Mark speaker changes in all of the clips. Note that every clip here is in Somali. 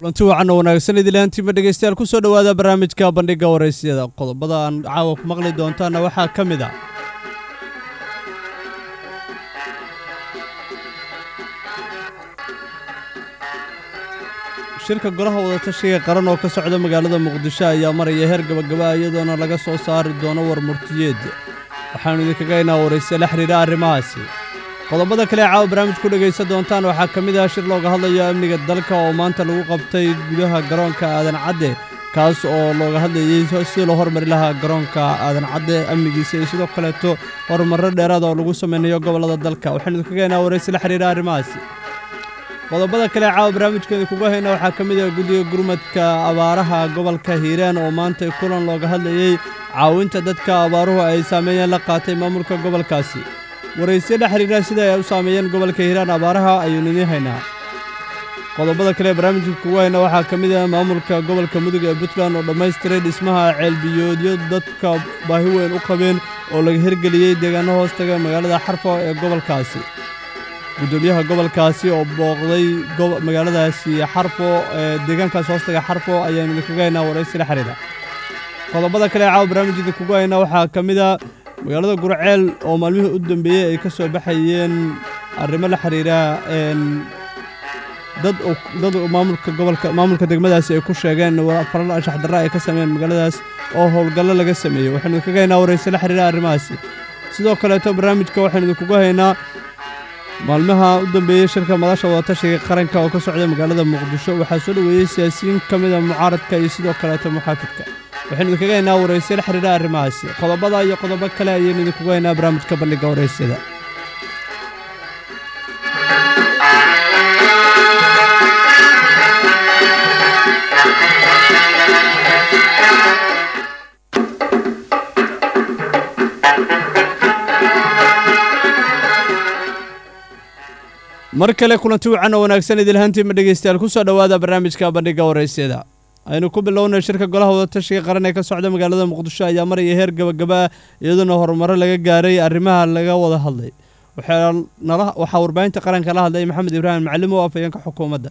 Speaker 1: kulanti wacan oo wanaagsan idilaantiima dhegeystayaal kusoo dhowaada barnaamijka bandhiga waraysyada qodobada aan caawa ku maqli doontaana waxaa ka mid ah shirka golaha wadatashiga qaran oo ka socda magaalada muqdisho ayaa maraya heer gabagaba iyadoona laga soo saari doono war murtiyeed waxaanu idinkaga inaa waraysa la xidhiidha arrimahaasi qodobada kale ee caawa barnaamij ku dhegaysan doontaan waxaa ka mid ah shir looga hadlayo amniga dalka oo maanta lagu qabtay gudaha garoonka aadan cadde kaas oo looga hadlayey sidii loo hormari lahaa garoonka aadan cadde amnigiisa iyo sidoo kaleeto horumarro dheeraada oo lagu samaynayo gobollada dalka waxaanu idinkaga inaa waraysa la xidhiidha arrimahaasi qodobada kale caawa barnaamijkeeda kuga hayna waxaa ka mid ah guddiga gurmadka abaaraha gobolka hiiraan oo maanta kulan looga hadlayey caawinta dadka abaaruhu ay saameeyeen la qaatay maamulka gobolkaasi waraysiyo la xiriira sida ay u saameeyeen gobolka hiiraan abaaraha ayuunu idiin haynaa qodobada kale ee barnaamijka kugu hayna waxaa ka mid ah maamulka gobolka mudug ee puntland oo dhammaystiray dhismaha ceelbiyoodyo dadka baahi weyn u qabeen oo laga hirgeliyey deegaano hoostaga magaalada xarfo ee gobolkaasi guddoomiyaha gobolkaasi oo booqday magaaladaasi xarfo ee deegaankaas hoostaga xarfo ayaanu idinkaga haynaa waraysi la xiriira qodobada kale ee caawa barnaamijka kugu hayna waxaa ka mid a magaalada gurceel oo maalmihii u dambeeyey ay ka soo baxayeen arrimo la xiriira dad dad maamulka gobolka maamulka degmadaasi ay ku sheegeen faral anshax darra ay ka sameeyeen magaaladaas oo howlgallo laga sameeyey waxaanu idinkaga haynaa warayse la xiriira arrimahaasi sidoo kaleeto barnaamijka waxaanu idinkuga haynaa maalmaha u dambeeyey shirka madasha wadatashiga qaranka oo ka socda magaalada muqdisho waxaa soo dhoweeyey siyaasiyiin ka mid a mucaaradka iyo sidoo kaleeto muxaafidka waxaynu idinkaga haynaa warayse la xiriira arrimahaasi qodobada iyo qodobo kale ayaynu idinkuga haynaa barnaamijka bandhiga waraysyada mar kale kulanti wacan oo wanaagsan idilhaantiima dhegeystayaal ku soo dhowaada barnaamijka bandhiga waraysyada aynu ku bilownay shirka golaha wadatashiga qaran ee ka socda magaalada muqdisho ayaa maraya heer gabagaba iyadoona horumaro laga gaaray arrimaha laga wada hadlay waxaa warbaahinta qaranka la hadlay maxamed ibraahim maclim oo afhayeenka xukuumadda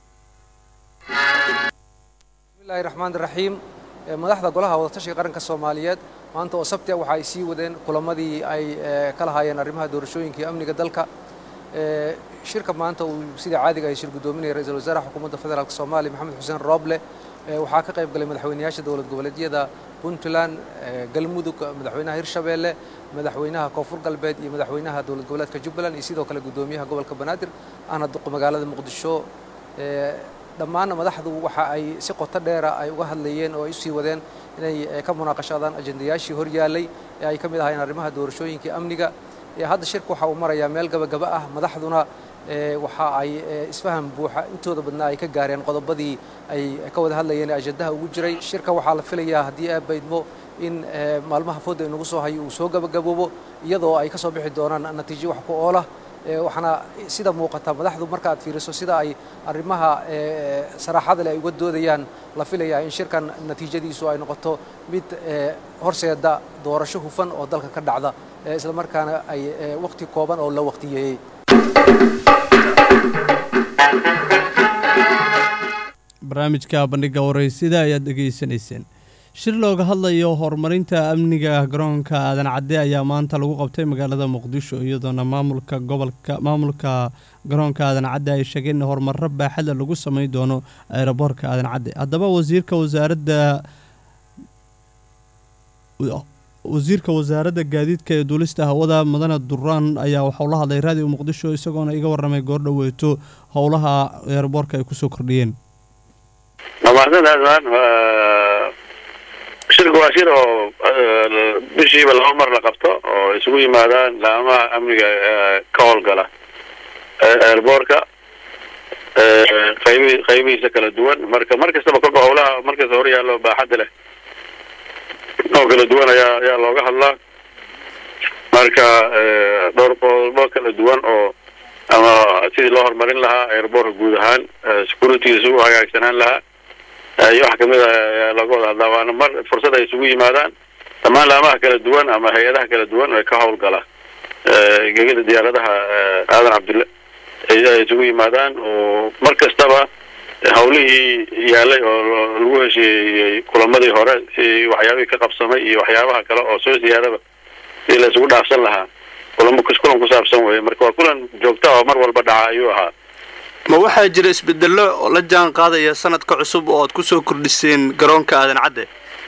Speaker 2: bismillahi raxmaan raxiim madaxda golaha wadatashiga qaranka soomaaliyeed maanta oo sabti ah waxa ay sii wadeen kulamadii ay ka lahaayeen arrimaha doorashooyinka iyo amniga dalka shirka maanta uu sida caadiga ay shir guddoominaya ra-iisul wasaaraha xukuumadda federaalk soomaaliya maxamed xuseen rooble waxaa ka qayb galay madaxweynayaasha dowlad goboleedyada puntland galmudug madaxweynaha hirshabeelle madaxweynaha koonfur galbeed iyo madaxweynaha dowlad goboleedka jubbaland iyo sidoo kale guddoomiyaha gobolka banaadir ahna magaalada muqdisho dhammaan madaxdu waxa ay si qoto dheera ay uga hadlayeen oo ay usii wadeen inay ka munaaqashadaan ajendayaashii horyaallay ee ay ka mid ahaayeen arrimaha doorashooyinka amniga hadda shirka waxa uu marayaa meel gabagaba ah madaxduna waxa ay isfaham buuxa intooda badnaa ay ka gaareen qodobadii ay ka wada hadlayeen ee ajandaha ugu jiray shirka waxaa la filayaa haddii aad baydmo in maalmaha fooda inagu soo hayo uu soo gabagaboobo iyadoo ay ka soo bixi doonaan natiijo wax ku oolah waxaana sida muuqata madaxdu marka aad fiiriso sida ay arrimaha saraaxada leh ay uga doodayaan la filayaa in shirkan natiijadiisu ay noqoto mid horseeda doorasho hufan oo dalka ka dhacda isla markaana ay wakhti kooban oo la wakhtiyeeyey
Speaker 1: barnaamijka bandhiga waraysida ayaad dhegaysanayseen shir looga hadlayo horumarinta amniga garoonka aadan cadde ayaa maanta lagu qabtay magaalada muqdisho iyadoona maamulka gobolka maamulka garoonka aadan cadde ay sheegeen in horumarro baaxada lagu samayn doono aeroboorka aadan cadde haddaba wasiirka wasaaradda wasiirka wasaaradda gaadiidka ee duulista hawada mudane duraan ayaa waxauu la hadlay raadiyo muqdisho isagoona iga warramay goordhoweeto howlaha eeraboorka ay kusoo kordhiyeen
Speaker 3: shirka waa shir oo bishiiba laba mar la qabto oo isugu yimaadaan laamaha amniga ka howlgala eerboorka qaybi qaybihiisa kala duwan marka mar kastaba kolba howlaha markasta hor yaallo baaxadda leh oo kala duwan ayaa ayaa looga hadlaa marka dhowr qodobo kala duwan oo ama sidii loo horumarin lahaa eerboorka guud ahaan securitygiisa u hagaagsanaan lahaa iyo wax kamid a ayaa looga wada hadlaa waana mar fursad ay isugu yimaadaan dhammaan laamaha kala duwan ama hay-adaha kala duwan ee ka howlgala gegada diyaaradaha aadan cabdille ay isugu yimaadaan oo mar kastaba hawlihii yaalay oo lagu heshiiyey kulamadii hore si waxyaabihii ka qabsamay iyo waxyaabaha kale oo soo siyaadaba si la isugu dhaafsan lahaa kulamo kulan ku saabsan weye marka waa kulan joogta oo mar walba dhaca ayuu ahaa
Speaker 4: ma waxaa jira isbedello oo la jaan qaadaya sanadka cusub oo aad kusoo kordhiseen garoonka aadan cadde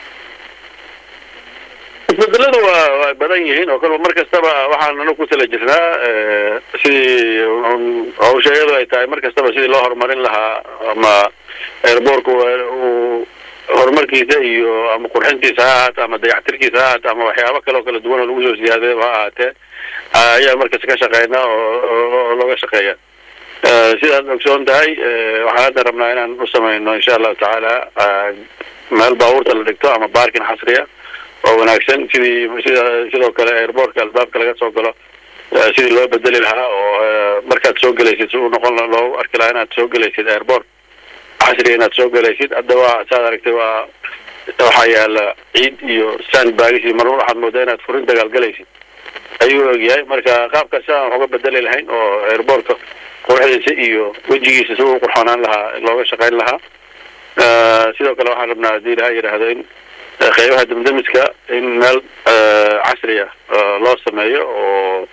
Speaker 3: isbedeladu waa waa badan yihiin oo kalba mar kastaba waxaan anagu ku tala jirnaa sidii hawsha iyadu ay tahay mar kastaba sidii loo horumarin lahaa ama airboorku uu horumarkiisa iyo ama qurxintiisa ha ahaato ama dayactirkiisa ha ahaato ama waxyaabo kale oo kala duwan oo lagu soo siyaadayba ha ahaatee ayaa markasta ka shaqeynaa oo looga shaqeeya sidaad ogsoon tahay waxaan hadda rabnaa inaan u samayno insha allahu tacaala meel baabuurta la dhigto ama baarkin xasriya oo wanaagsan sidii sida sidoo kale airboortka albaabka laga soo galo sidii loo bedeli lahaa oo markaad soo gelaysid si uu noqon loogu arki lahaa inaad soo gelaysid airboort casriga inaad soo gelaysid hadda waa saad aragtay waa waxaa yaala ciid iyo sand baagis iyo marmar waxaad moodaa inaad furin dagaalgalaysid ayuu ogyahay marka qaabkaas sidaan wax uga bedeli lahayn oo airboortka quruxdiisa iyo wejigiisa si uu qurxoonaan lahaa looga shaqayn lahaa sidoo kale waxaan rabnaa haddii ilaha yidhaahdo in qeybaha damdamiska in meel casri ah loo sameeyo oo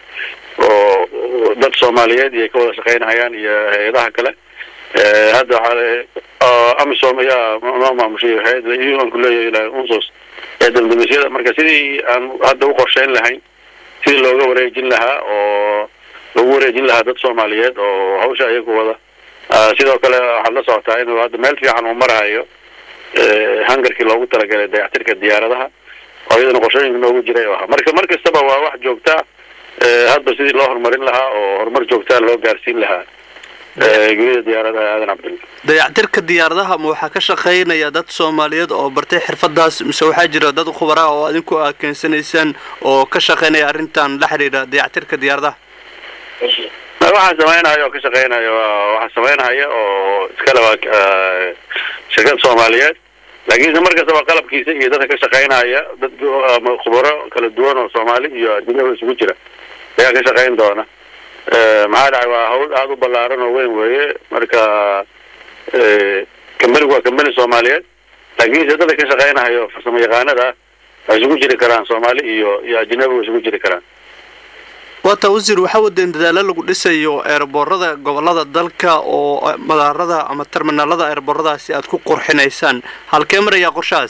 Speaker 3: oo dad soomaaliyeed iyo ka wada shaqaynahayaan iyo hay-adaha kale hadda waxaa amisom ayaa noo maamushay hay-ad unku leeyahay unsos ee damdamisyada marka sidii aan hadda u qorsheyn lahayn sidii looga wareejin lahaa oo lagu wareejin lahaa dad soomaaliyeed oo hawsha iyagu wada sidoo kale waxaad la socotaa inuu hadda meel fiican uu marahayo hangarkii loogu talagalay dayactirka diyaaradaha oo iyadana qorshooyinka noogu jiray oo ahaa marka mar kastaba waa wax joogtaa hadba sidii loo horumarin lahaa oo horumar joogtaa loo gaarsiin lahaa gurida diyaaradaha aadan cabdilla
Speaker 4: dayactirka diyaaradaha ma waxaa ka shaqaynaya dad soomaaliyeed oo bartay xirfadaas mise waxaa jira dad khubara oo adinku aa keensanaysaan oo ka shaqaynaya arrintan la xidhiidha dayactirka diyaaradaha
Speaker 3: waxaa sameynaya oo ka shaqeynaya waxaa sameynaya oo iskale waa shirkad soomaaliyeed laakiinse mar kastaba qalabkiisa iyo dadka ka shaqeynaya dad ama khubaro kala duwan oo soomaali iyo adduunyaba isugu jira ayaa ka shaqeyn doona maxaa dhacay waa hawl aada u ballaaran oo weyn weeye marka kambanigu waa kambani soomaaliyeed laakiinse dadka ka shaqeynayo farsamo yaqaanada waa isugu jiri karaan soomaali iyo iyo ajnabi waa isugu jiri karaan
Speaker 4: waata wasiir waxaa wadeen dadaalo lagu dhisayo eerboorada gobolada dalka oo madaarada ama terminaalada eerbooradaasi aad ku qurxinaysaan halkee marayaa qorshahaas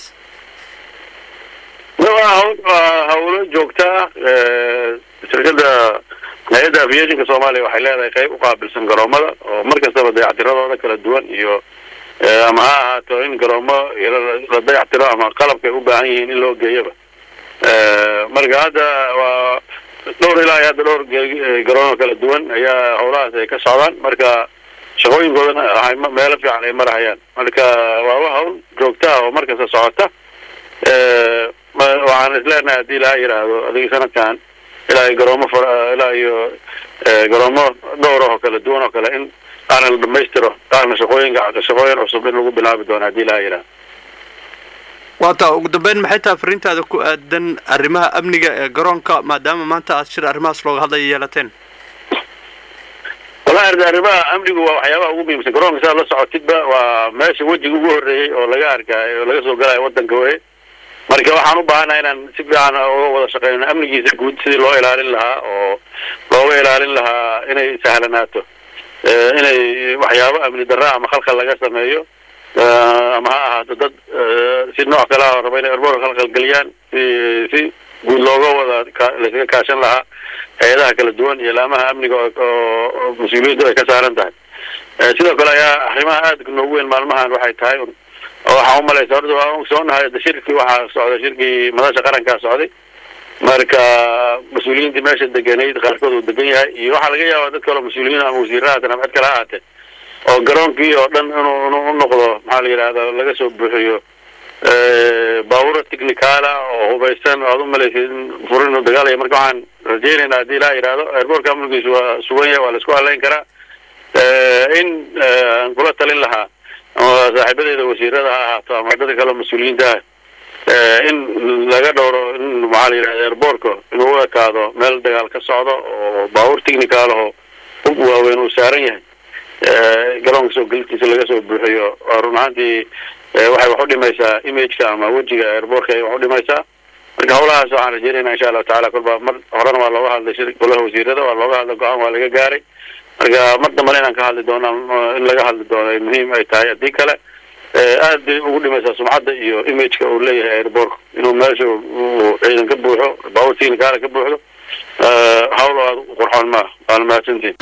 Speaker 3: waa hawlo joogtaa shirkada hay-adda aviationka soomaaliya waxay leedahay qeyb u qaabilsan garoomada oo mar kastaba dayactiradooda kala duwan iyo ama ha ahaato in garoomo la dayactiro ama qalabkay u baahan yihiin in loo geeyaba marka hadda waa dhowr ilaa iyo hadda dhowr garoono kala duwan ayaa howlahaas ay ka socdaan marka shaqooyinkoodana waxay meelo fiican ay marahayaan marka waa wa hawl joogta ah oo markasta socota waxaan isleenahay haddii ilaha yidhaahdo adigi sanadkan ilaa iyo garoomo ilaa iyo garoomo dhowr oo kala duwan oo kale in qaarna la dhamaystiro qaarna shaqooyinka shaqooyin cusub in lagu bilaabi doono haddii ilaha yidhahdo
Speaker 4: waata ugu dambeyn maxay tahay fariintaada ku aadan arrimaha amniga ee garoonka maadaama maanta aad shir arrimahaas looga hadlaya yeelateen
Speaker 3: wallahi arda arrimaha amnigu waa waxyaabaha ugu muhiimsan garoonka sidaad la socotidba waa meesha wejiga ugu horreeyey oo laga arkaayo oo laga soo galayo waddanka weye marka waxaan u baahanaha inaan si fiican uga wada shaqeyno amnigiisa guud sidii loo ilaalin lahaa oo looga ilaalin lahaa inay sahlanaato inay waxyaabo amni darra ama khalkhal laga sameeyo ama ha ahaato dad si nooc kale ah raba inay erboor khalkhalgeliyaan si si guud looga wada laysaga kaashan lahaa hay-adaha kala duwan iyo laamaha amniga oo mas-uuliyaddu ay ka saaran tahay sidoo kale ayaa arrimaha aadka noogu weyn maalmahan waxay tahay oo waxaan umalaysa horta waa ogsoonahay da shirkii waxaa socday shirkii madasha qarankaa socday marka mas-uuliyiintii meesha deganayd qaarkood uu degan yahay iyo waxaa laga yaabaa dad kaleo mas-uuliyiin ama wasiirahatan ama cid kale ha ahaatee oo garoonkii oo dhan inuu inuu u noqdo maxaa la yidhahda laga soo buuxiyo baaburo technicaala oo hubaysan oo aad u malaysid in furin uu dagaalaya marka waxaan rajeynaynaa haddii ilaha yidhahdo airboortka amnigiisu waa sugan yahay waa la isku haleyn karaa in aan kula talin lahaa ama saaxiibadeeda wasiirada ha ahaato ama dadka kaleo mas-uuliyiinta ah in laga dhowro in maxaa la yidhahda airboortka inuu u ekaado meel dagaal ka socdo oo baabuur technicaalaho hub waaweyn uu saaran yahay garoonka soo gelidkiisa laga soo buuxiyo run ahaantii waxay wax u dhimaysaa imageka ama wejiga airbortka ay wax u dhimaysaa marka hawlahaas waxaan rajeynayna insha allahu tacala kolba mar horena waa looga hadlay shir golaha wasiirada waa looga hadlay go-aan waa laga gaaray marka mar dambana inaan ka hadli doono in laga hadli doono ay muhiim ay tahay haddii kale aad bay ugu dhimaysaa sumcadda iyo imageka uu leeyahay airbortka inuu meesha uu ciidan ka buuxo baabuur tiinikaala ka buuxdo hawl aad u qurxoon maaha waana mahadsantiin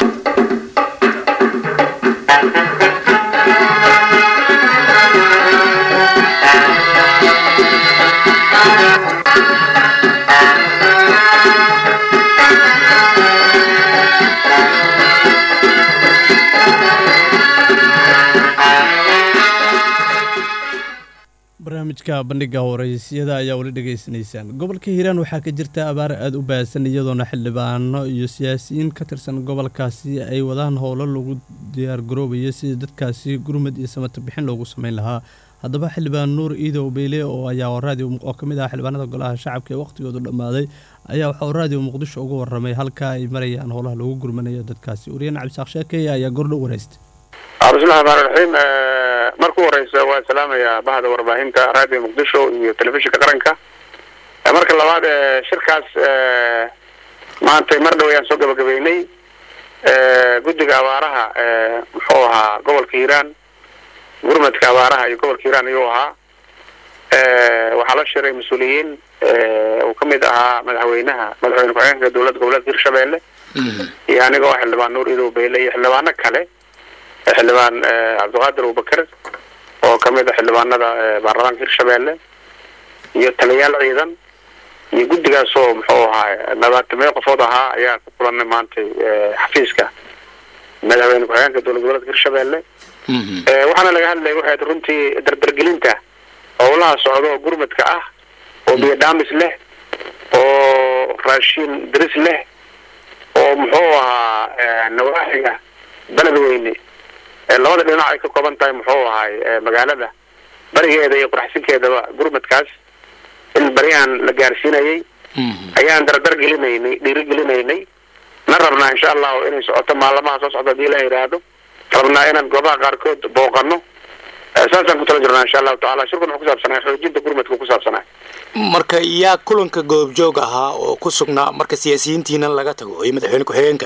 Speaker 1: barnaamijka bandhiga waraysyada ayaa weli dhegaysanaysaan gobolka hiiraan waxaa ka jirta abaar aada u baahsan iyadoona xildhibaano iyo siyaasiyiin ka tirsan gobolkaasi ay wadaan howlo lagu diyaargaroobayo sidii dadkaasi gurmud iyo samata bixin loogu sameyn lahaa haddaba xildhibaan nuur iidow beyle oo ayaa raadiyo oo ka mid ah xildhibaanada golaha shacabka ee waqhtigoodu dhammaaday ayaa waxauu raadiyo muqdisho uga warramay halka ay marayaan howlaha lagu gurmanayo dadkaasi wariyeen cabdisaaq sheekeye ayaa gordho wareystay
Speaker 3: bismillahi raxmaan raxiim marku horeysa waa salaamayaa bahda warbaahinta raadiyo muqdisho iyo telefishinka qaranka marka labaad shirkaas maantay mar dhow ayaan soo gabagabeynay guddiga abaaraha muxuu ahaa gobolka hiiraan gurmadka abaaraha iyo gobolka hiiraan ayuu ahaa waxaa la shiray mas-uuliyiin uu kamid ahaa madaxweynaha madaxweyne ku-xigeenka dowladda goboleedka hirshabelle iyo aniga oo xildhibaan nuur idow beyle iyo xildhibaano kale xildhibaan cabdiqaadir abubakar oo kamid a xildhibaanada baarlamaanka hirshabelle iyo taliyayaal ciidan iyo guddigaas oo muxuu ahaa labaatameyo qofood ahaa ayaa ku kulanay maantay xafiiska madaxweyne ku-xigeenka dowlad goboleedka hirshabelle waxaana laga hadlaya waxay runtii dardargelinta howlaha socda oo gurmadka ah oo biyo dhaamis leh oo raashin diris leh oo muxuu ahaa nawaaxiga beledweyne labada dhinac ay ka kooban tahay muxuu ahay magaalada barigeeda iyo quraxsinkeedaba gurmadkaas in baryahan la gaarsiinayay ayaan dardar gelinaynay dhiiri gelinaynay na rabnaa insha allahu inay socoto maalamaha soo socda hadii la yidhaahdo rabnaa inaan goobaha qaarkood booqano saasaan ku tala jirnaa insha allahu tacala shirkun wuxuu kusaabsanay xoojinta gurmadka kusaabsanay
Speaker 5: marka yaa kulanka goobjoog ahaa oo ku sugnaa marka siyaasiyiintiina laga tago iyo madaxweyne ku-xigeenka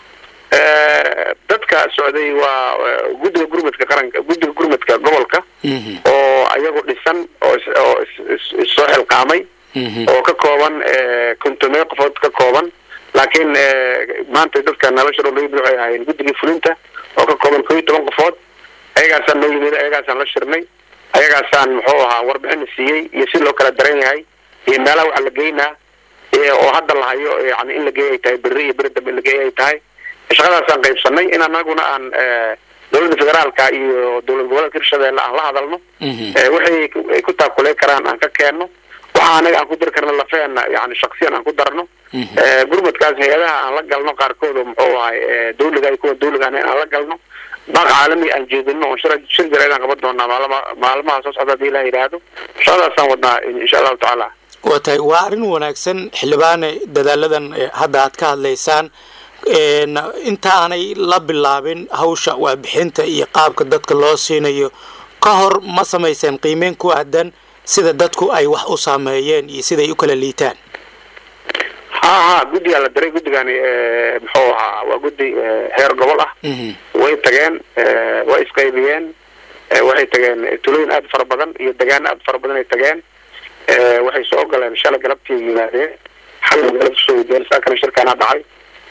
Speaker 3: dadka socday waa guddiga gurmadka qaranka guddiga gurmadka gobolka oo ayagu dhisan oo oo issoo xilqaamay oo ka kooban kontomeyo qofood ka kooban laakiin maanta dadka nolosha dhow laga waxay ahaayeen guddigii fulinta oo ka kooban koo iyo toban qofood ayagaasaan noo yimid ayagaasaan la shirnay ayagaasaan muxuu ahaa warbixina siiyey iyo si loo kala daran yahay iyo meelaha waxa la geynaa oo hadda la hayo yani in la geey ay tahay berri iyo beri dambe in la geey ay tahay shaqadaasaan qaybsanay in anaguna aan dowladda federaalka iyo dowlad goboleedka hirshabelle aan la hadalno waxay ay ku taakulee karaan aan ka keenno waxa anaga aan ku dari karno lafeena yani shaksiyan aan ku darno gurmadkaas hay-adaha aan la galno qaarkood oo muxuu ahay dawliga iyo kuwa dawliga aan aan la galno baaq caalami aan jeedino oo shir shir jareed aan qaban doonaa maalama maalmaha soo socda hadii la yidhaahdo shaqadaasaan wadnaa insha allahu tacaala
Speaker 5: waa tahay waa arrin wanaagsan xildhibaane dadaaladan hadda aad ka hadlaysaan inta aanay la bilaabin hawsha waabixinta iyo qaabka dadka loo siinayo ka hor ma samayseen qiimeyn ku aadan sida dadku ay wax u saameeyeen iyo siday u kala liitaan
Speaker 3: ha ha guddigaa la diray guddigani muxuu ahaa waa guddi heer gobol ah way tageen way isqaybiyeen waxay tageen tulooyin aada fara badan iyo degaan aada fara badan ay tageen waxay soo galeen shalay galabtii yimaadeen xal galab kusoo wadeen saakana shirkaana dhacay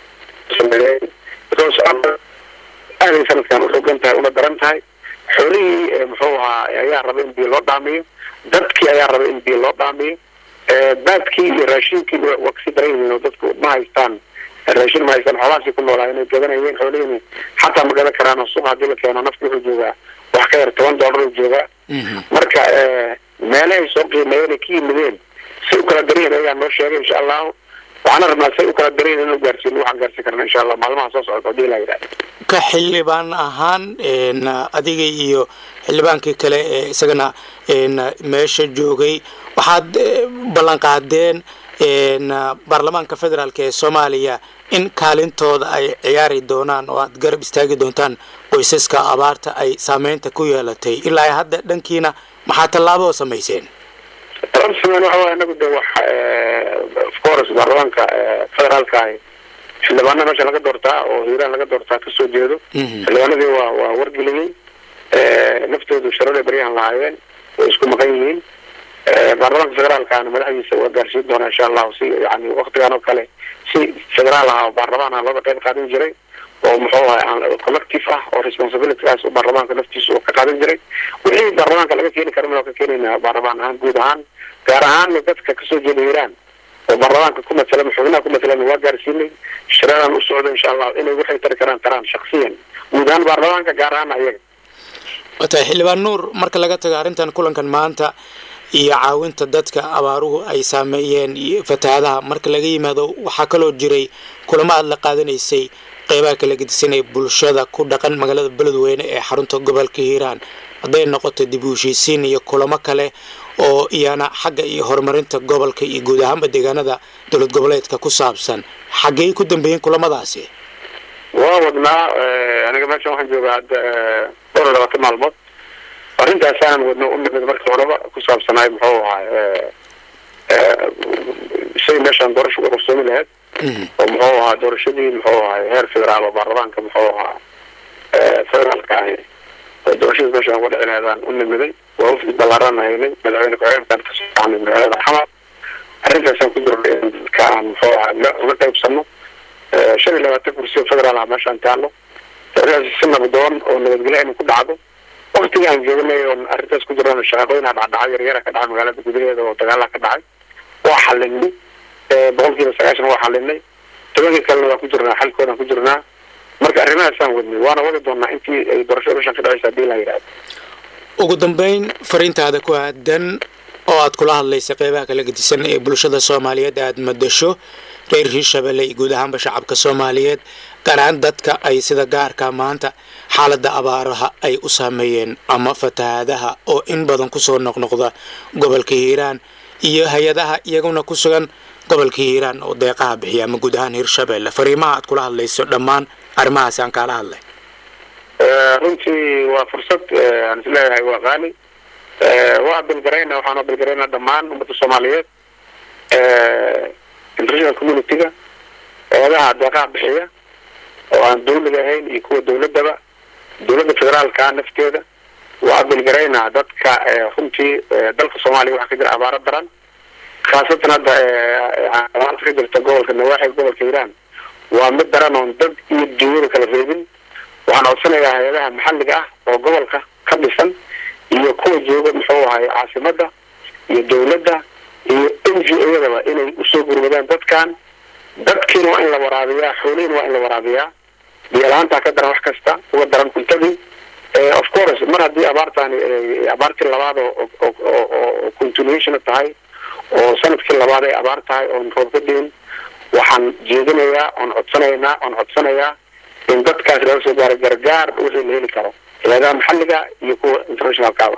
Speaker 3: aaday sanadkan uxogan tahay una daran tahay xoolihii muxuu ahaa ayaa raba in biyo loo dhaamiyo dadkii ayaa raba in biyo loo dhaamiyo baadkii iyo raashinkii waa kasii daran yihiin oo dadku ma haystaan raashin ma haystaan xoolahaasi ku noolaa inay gadanayeen xoolihiini xataa ma gadan karaan oo suuqa hadii la keeno nafki wuxuu joogaa wax ka yar toban doolar uu joogaa marka meele ay soo qiimeeyeen ay ka yimideen si u kala daran yihin ayagaa noo sheegay insha allahu waxaana rabnaa say u kala daran yihin in gaarsiino waxaan gaarsiin karna insha allah maalmaha soo socda hadii la yidhahdo
Speaker 5: ka xildhibaan ahaan adiga iyo xildhibaankii kale ee isagana meesha joogay waxaad ballan qaadeen baarlamaanka federaalk ee soomaaliya in kaalintooda ay ciyaari doonaan oo aad garab istaagi doontaan qoysaska abaarta ay saameynta ku yeelatay ilaa hadda dhankiina maxaa tallaabo oo samayseen
Speaker 3: rabsiman waxa waye anagu de wax of course baarlamaanka federaalka ahi xildhibaana meesha laga doortaa oo hiiraan laga doortaa kasoo jeedo xildhibaanadii waa waa wargeliyey naftoodu sharada baryahan lahaayeen way isku maqan yihiin baarlamaanka federaalkaana madaxdiisa waa gaarsiin doonaa insha allahu si yani waktigan oo kale si federaal ah oo baarlamaan ah looga qayb qaadan jiray oo muxuu ahay collective ah oo responsibilitygaas u baarlamaanka naftiisa uu ka qaadan jiray wixii baarlamaanka laga keeni kara waa ka keenaynaa baarlamaan ahaan guud ahaan gaar ahaan dadka kasoo jeeda hiiraan oo baarlamaanka ku matala xubnaha ku matalan waa gaarsiinay shiradan u socdo insha allahu inay waxay tari karaan taraan shaksiyan guud ahaan baarlamaanka gaar ahaan ayaga
Speaker 5: watahay xildhibaan nuur marka laga tago arrintan kulankan maanta iyo caawinta dadka abaaruhu ay saameeyeen iyo fatahaadaha marka laga yimaado waxaa kaloo jiray kulamo aada la qaadanaysay qeybaha kala gedisan ee bulshada ku dhaqan magaalada beledweyne ee xarunta gobolka hiiraan hadday noqoto dib u heshiisiin iyo kulamo kale oo iyana xagga iyo horumarinta gobolka iyo guud ahaanba deegaanada dowlad goboleedka ku saabsan xaggey ku dambeeyeen kulamadaasi
Speaker 3: waa wadnaa aniga meeshan waxaan joogaa hadda dhowr iyo labaatan maalmood arrintaasaanan wadno u nimid markii horeba ku saabsanaay muxuu ahaay shay meeshaan doorasha uga qarsoomi lahayd oo muxuu ahaa doorashadii muxuu ahaay heer federaal oo baarlamaanka muxuu ahaa federaalka ahi doorashadii meeshaan uga dhici lahaydaan u nimiday waa wafdi ballaaraan haynay madaxweyne ku-xigeenkaan kasoo baxnay magaalada xamar arrintaasaan ku jirnay in dadka aan muxuu ahaa uga qaybsano shan iyo labaatan kursi oo federaal ah meeshaan taallo arrintaas si nabadoon oo nabadgelyo aynu ku dhacdo waktiga aan joognay oon arrintaas ku jirana shaqaqooyinaa dhacdhacay yaryara ka dhacay magaalada gudaheeda oo dagaalaha ka dhacay waa xalinay boqol kiiba sagaashan waa xalinay tobankii kalena waa ku jirnaa xalkoodaan ku jirnaa marka arrimahaasaan wadnay waana wadi doonaa intii ay doorashada meeshaan ka dhacaysa hadii la yidhahdo
Speaker 5: ugu dambeyn fariintaada ku aadan oo aad kula hadlaysa qeybaha kala gedisan ee bulshada soomaaliyeed aad madasho reer hiirshabelle iyo guud ahaanba shacabka soomaaliyeed gaar ahaan dadka ay sida gaarka maanta xaaladda abaaraha ay u saameeyeen ama fatahaadaha oo in badan kusoo noqnoqda gobolka hiiraan iyo hay-adaha iyaguna ku sugan gobolka hiiraan oo deeqaha bixiya ama guud ahaan hiirshabelle fariimaha aad kula hadlayso dhammaan arrimahaasi aan kaala hadlay
Speaker 3: runtii waa fursad aan isleeyahay waa qaali waa bilgarayna waxaanoo bilgarayna dhammaan ummadda soomaaliyeed international community-ga eedaha deeqaha bixiya oo aan dawliga ahayn iyo kuwa dawladaba dawladda federaalka nafteeda waa bilgaraynaa dadka runtii dalka soomaaliya waxaa ka jira abaaro daran khaasatan hadda abaarta ka jirta gobolka nawaaxiga gobolka hiiraan waa mid daran oon dad iyo dunyada kala reebin waxaan codsanayaa hay-adaha maxalliga ah oo gobolka ka dhisan iyo kuwa jooga muxuu ahay caasimada iyo dawladda iyo n g o-yadaba inay usoo gurmadaan dadkan dadkiina waa in la waraabiyaa xoolihiina waa in la waraabiyaa biyo-la-aantaa ka daran wax kasta uga daran cuntadii of course mar haddii abaartaani abaartii labaad oo continuation tahay oo sanadkii labaad ay abaar tahay oon roob ka diin waxaan jeedinayaa oon codsanaynaa oon codsanayaa in dadkaas laga soo gaaro gargaar wixii la heli karo hay-adaha maxalliga iyo kuwa internationalkaaba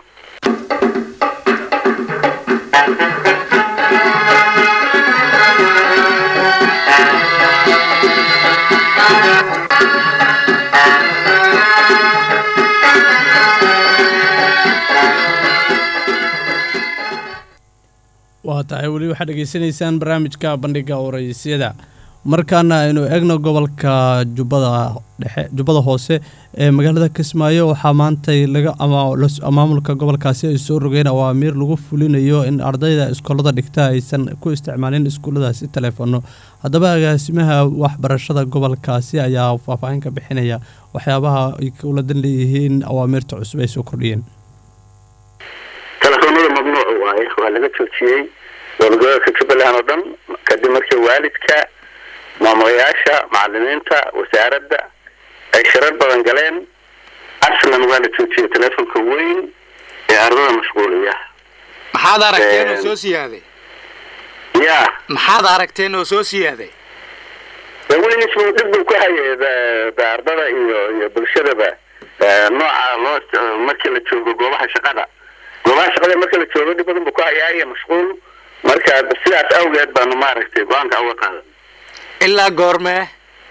Speaker 1: waa tahay weli waxaad dhegaysanaysaan barnaamijka bandhiga waraysyada markaana aynu eegno gobolka jubbada dhexe jubbada hoose ee magaalada kismaayo waxaa maantay laga maamulka gobolkaasi ay soo rogeen awaamiir lagu fulinayo in ardayda iskoolada dhigta aysan ku isticmaalin iskuulladaasi taleefono haddaba agaasimaha waxbarashada gobolkaasi ayaa faahfaahin ka bixinaya waxyaabaha ay kuladan leeyihiin awaamiirta cusub ay soo kordhiyeen
Speaker 3: telefoonada mamnuuc waaye waa laga joojiyey dowladgoboleedka jubbaland oo dhan kadib markii waalidka maamulayaasha macalimiinta wasaaradda ay shirar badan galeen aslan waa la joojiyey telefonka weyn ee ardada mashquuliya
Speaker 5: maxaad aragteen oo soo siyaaday
Speaker 3: ya
Speaker 5: maxaad aragteen oo soo siyaaday
Speaker 3: de weligiis buu dhib buu ku hayay de ardada iyo iyo bulshadaba nooca loo markii la joogo goobaha shaqada goobaha shaqada marka la joogo dhib badan buu ku hayaa iyo mashquul marka sidaas awgeed baanu maaragtay go-aanka uga qaadan
Speaker 5: ilaa goormee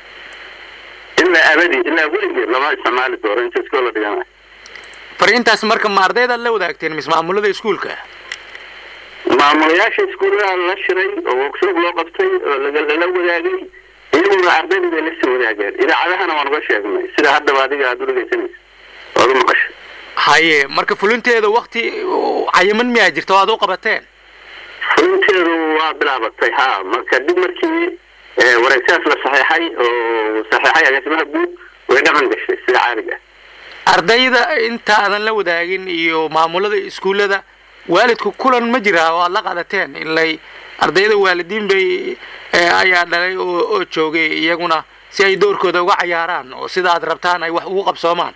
Speaker 3: ilaa abadi ilaa weligeed lama isticmaali doono inta iskoola dhiganayo
Speaker 5: fariintaas marka ma ardaydaad la wadaagteen mise maamulada iskuulka
Speaker 3: maamulayaasha iskuullada la shiray oo workshop loo qabtay oo laga- lala wadaagay iyaguna ardayda bay la soo wadaageen idaacadahana waan uga sheegnay sida haddaba adiga aada u dhegeysanaysa ood u maqashay
Speaker 5: haye marka fulinteeda wakti cayiman miyaa jirta oo aad u qabateen
Speaker 3: fulinteedu waa bilaabatay ha marka dib markii eh, wareegtaas la saxeexay oo saxeexay agaasimaha guud way dhaqan gashay sida caadiga ah
Speaker 5: ardayda intaadan la wadaagin iyo maamulada iskuullada waalidku kulan ma jiraa oo aad la qaadateen ilay ardayda waalidiin bay eh, ayaa dhalay oo oo joogay iyaguna si ay doorkooda uga cayaaraan oo sida aad rabtaan ay wax ugu qabsoomaan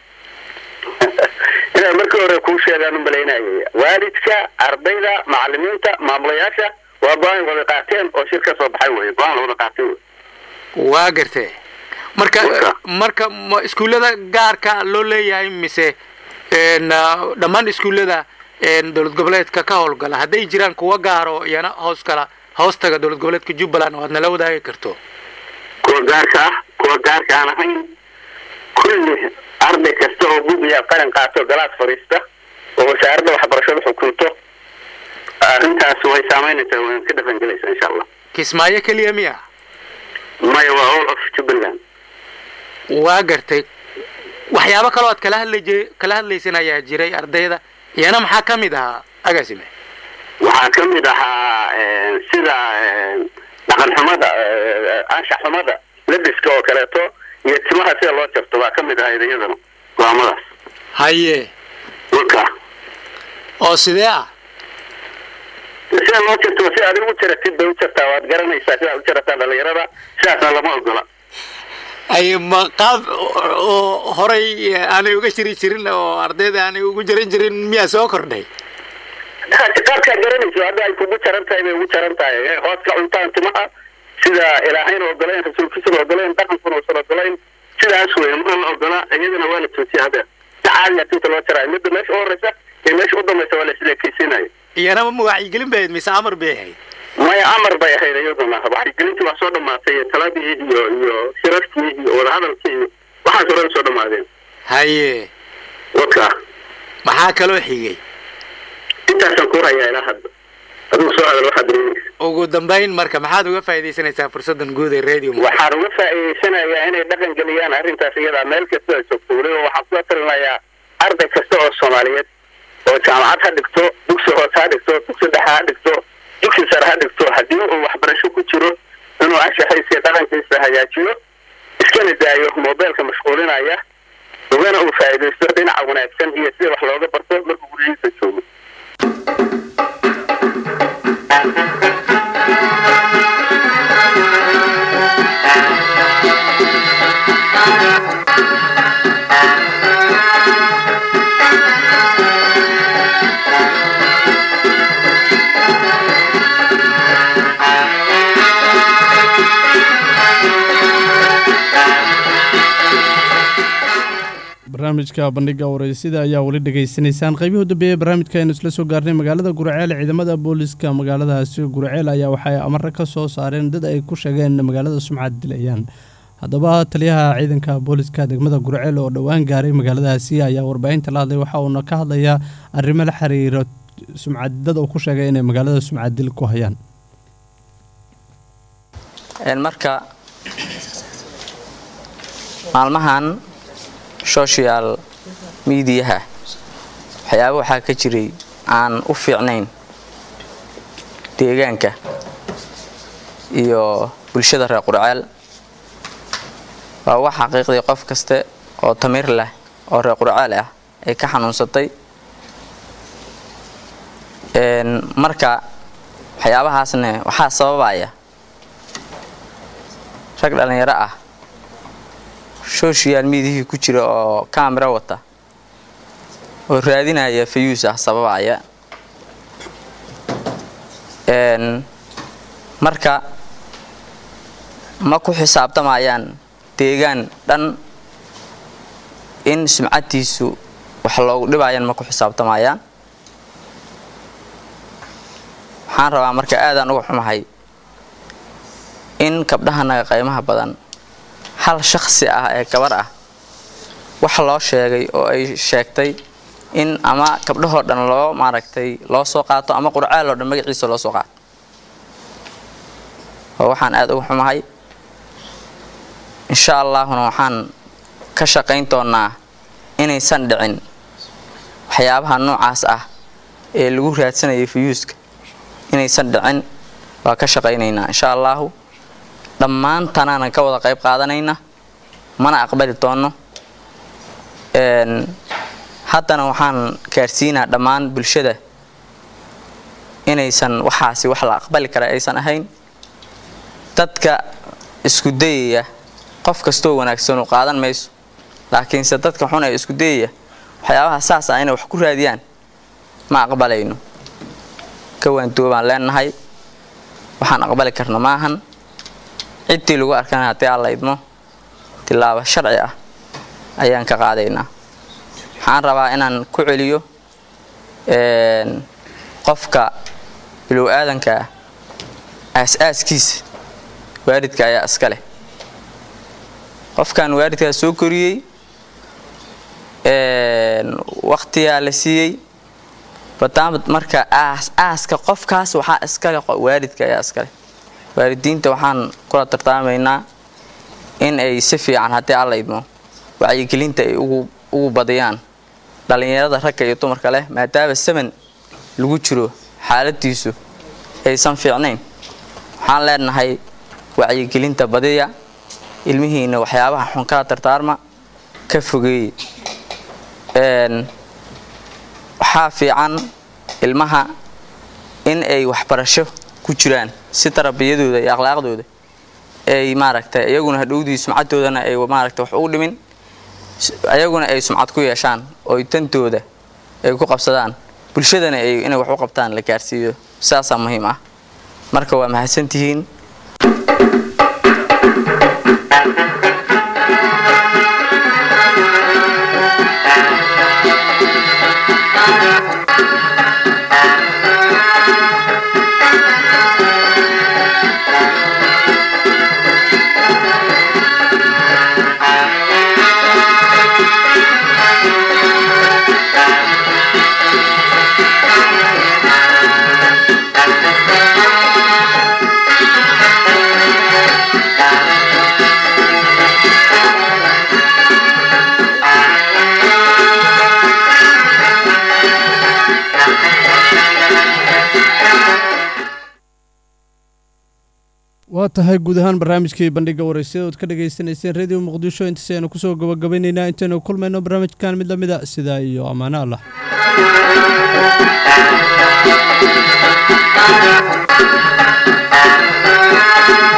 Speaker 3: inaan markii hore kuu sheegaan u malaynayay waalidka ardayda macalimiinta maamulayaasha waa go-aan wada qaateen oo shir ka soo baxay wey go-aan la wada qaatay wey
Speaker 5: waa gartee marka
Speaker 3: Marka.
Speaker 5: marka ma iskuullada gaarka loo leeyahay mise n dhammaan iskuullada n dowlad goboleedka ka howlgala hadday jiraan kuwa gaaro iyana hoos kala hoostaga dowlad goboleedka jubbaland oo aad nala wadaagi karto
Speaker 3: kuwa gaarka ah kuwa gaarka aan ahayn kulli arday kasta oo bugiya qalin qaato galaas fadhiista oo wasaaradda waxbarashada xukunto arrintaas way saameynaysaa way ka dhaqangelaysaa insha allah
Speaker 5: kismaayo keliya miya
Speaker 3: maya waa all of jubbaland
Speaker 5: waa gartay waxyaabo kaloo aad kala hadlay kala hadlaysan ayaa jiray ardayda iyana maxaa ka mid ahaa agaasime
Speaker 3: waxaa ka mid ahaa eh, sida eh, dhaqan xumada eh, anshax xumada labiska oo kaleeto iyo timaha sida loo jarto baa ka mid ahayd iyadana go-aamadaas
Speaker 5: haye
Speaker 3: marka
Speaker 5: oo sidee ah
Speaker 3: sida loo jarto si aad ugu jaratid bay u jartaa waad garanaysaa sidaad u jarataan dhalinyarada sidaasna lama ogola
Speaker 5: ay ma qaab oo horay aanay uga jiri jirin oo ardayda aanay ugu jaran jirin miyaa soo kordhay
Speaker 3: qaabkaad garanayso hadda ay kugu jaran tahay bay ugu jaran tahay Eh, hoos ka cuntaan timaha sida ilaahayna ogoleen rasuulkiisuna ogoleen dhaqankuna uusan ogoleen sidaas wey ma la ogola iyadana waa la toosiya hadda si caadiya tinta loo jaraayo midda meesha u horeysa iyo meesha u dambaysa waa la isleekeysiinayo
Speaker 5: iyana ma wacyigelin bay ahayd mise amar bay ahayd
Speaker 3: maya amar bay ahayd iyaduna wacyigelintii waa soo dhamaatay iyo taladii iyo iyo shirarkii iyo wadahadalkii iyo waxaas hore soo dhamaadeen
Speaker 5: haye
Speaker 3: waka
Speaker 5: maxaa kaloo xigay
Speaker 3: intaasaan ku hayaa ilaa hadda adigu soo hadal waxaad dareemaysa
Speaker 5: ugu dambayn marka maxaad uga faaidaysanaysaa fursadan guud ee radio
Speaker 3: waxaan uga faa'iideysanayaa inay dhaqan geliyaan arrintaas iyadaa meel kasta ay joogto weliba waxaan kula talinayaa arday kasta oo soomaaliyeed oo jaamacad ha dhigto dugsi hoose ha dhigto dugsi dhexe ha dhigto dugsi sare ha dhigto haddii uu waxbarasho ku jiro inuu anshaxaysiya dhaqankiisa hagaajiyo iskana daayo moobeelka mashquulinaya ugana uu faa'iidaysto dhinaca wanaagsan iyo sida wax looga barto markuu guryihiisa joogo
Speaker 1: barnaamijka bandhiga wareysida ayaa weli dhegaysanaysaan qaybihii u dambeeyey barnaamijka aynu isla soo gaarnay magaalada gurceel ciidamada booliska magaaladaasi gurceel ayaa waxay amare ka soo saareen dad ay ku sheegeen magaalada sumcad dilayaan haddaba taliyaha ciidanka booliska degmada gurceel oo dhowaan gaaray magaaladaasi ayaa warbaahinta la hadlay waxa uuna ka hadlayaa arrimo la xiriira sumcaddad uu ku sheegay inay magaalada sumcaddil ku hayaan
Speaker 6: marka maalmahan social mediaha waxyaaba waxaa ka jiray aan u fiicnayn deegaanka iyo bulshada reer qurceel waa wax xaqiiqdii qof kaste oo tamir leh oo reer qurceel ah ay ka xanuunsatay marka waxyaabahaasne waxaa sababaya rag dhallinyaro ah social mediahii ku jira oo camera wata oo raadinaya fayuus ah sababaya marka ma ku xisaabtamayaan deegaan dhan in sumcadtiisu wax loogu dhibayaan ma ku xisaabtamayaan waxaan rabaa marka aadaan uga xumahay in gabdhahanaga qaymaha badan hal shakhsi ah ee gabar ah wax loo sheegay oo ay sheegtay in ama gabdhahoo dhan loo maaragtay loo soo qaato ama qurcaal oo dhan magaciisa loo soo qaato oo waxaan aada uga xumahay insha allaahuna waxaan ka shaqayn doonaa inaysan dhicin waxyaabaha noocaas ah ee lagu raadsanayay fuyuuska inaysan dhicin waa ka shaqaynaynaa insha allaahu dhammaantanaanan ka wada qayb qaadanayna mana aqbali doono haddana waxaan gaarsiinaa dhammaan bulshada inaysan waxaasi wax la aqbali kara aysan ahayn dadka isku dayaya qof kastoo wanaagsan u qaadan mayso laakiinse dadka xun ee isku dayaya waxyaabaha saas ah inay wax ku raadiyaan ma aqbalayno kawaanduwo baan leenahay waxaan aqbali karna maahan ciddii lagu arkana haddii aan la idmo tilaabo sharci ah ayaan ka qaadaynaa waxaan rabaa inaan ku celiyo qofka bilow aadanka ah aas-aaskiisa waalidka ayaa iska leh qofkan waalidkaa soo koriyey waktiyaa la siiyey badaamad marka aas aaska qofkaas waxaa iskale waalidka ayaa iskaleh waalidiinta waxaan kula tartaamaynaa in ay si fiican haddii alla idmo wacyigelinta ay ugu badiyaan dhallinyarada ragga iyo dumarka leh maadaama saman lagu jiro xaaladiisu aysan fiicnayn waxaan leenahay wacyigelinta badiya ilmihiina waxyaabaha xun kala tartaarma ka fogeeye waxaa fiican ilmaha in ay waxbarasho ku jiraan si tarbiyadooda iyo akhlaaqdooda ay maaragtay iyaguna hadhowdii sumcadoodana ay maaragtay wax ugu dhimin ayaguna ay sumcad ku yeeshaan oo dantooda ay ku qabsadaan bulshadana ay inay wax u qabtaan la gaarsiiyo sidaasaa muhiim ah marka waa mahadsantihiin
Speaker 1: waa tahay guud ahaan barnaamijkii bandhiga waraysyada ood ka dhagaysanayseen radio muqdisho intaasi aynu kusoo gabagabaynaynaa intaynu kulmayno barnaamijkan mid lamida sidaa iyo ammaano allah
Speaker 7: Thank you.